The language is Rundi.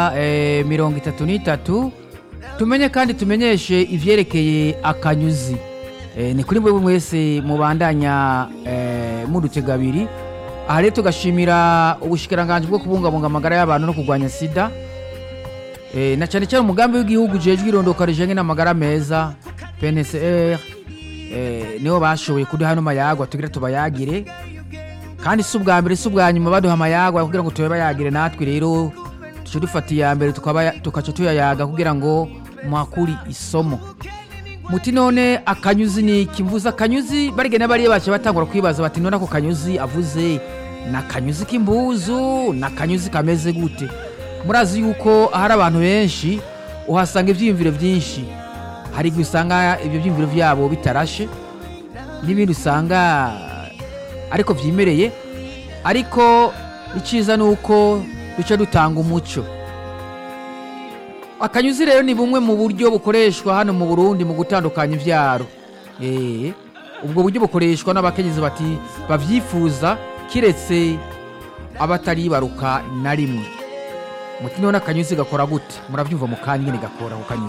eh, mirongo itatu n'itatu tumenye kandi tumenyeshe ivyerekeye akanyuzi eh, ni kuri mwebwe mwese mubandanya eh, mudutega abiri aha rero tugashimira ubushikiranganji bwo kubungabunga amagara y'abantu no kurwanya sida eh, na cyane cyane umugambi w'igihugu ujejwe irondoka rijanye n'amagara meza PNCR eh, nibo bashoboye kuduha hano mayagwa tugira tubayagire kandi si ubwa mbere si ubwa nyuma baduha amayagwa kugira ngo tube bayagire natwe rero tuce dufata iya mbere tukaba- tukaca tuyayaga kugira ngo muhakuri isomo muti none akanyuzi ni iki mvuze akanyuzi barigena bariya bace batangura kwibaza bati none ako kanyuzi avuze ni akanyuzi k'imbuzu ni akanyuzi kameze gute murazi yuko hari abantu benshi uhasanga ibyiyumviro byinshi hari igihe usanga ibyo byiyumviro byabo bitarashe n'ibindi usanga ariko byimereye ariko icyiza ni uko duca dutanga umuco akanyuzi rero ni bumwe mu buryo bukoreshwa hano mu burundi mu gutandukanya ibyaro Eh, ubwo buryo bukoreshwa n'abakenyezi bati babyifuza kiretse abataribaruka na rimwe muti none akanyuzi gakora gute murabyumva mu kanya nyine gakora ako kanyuzi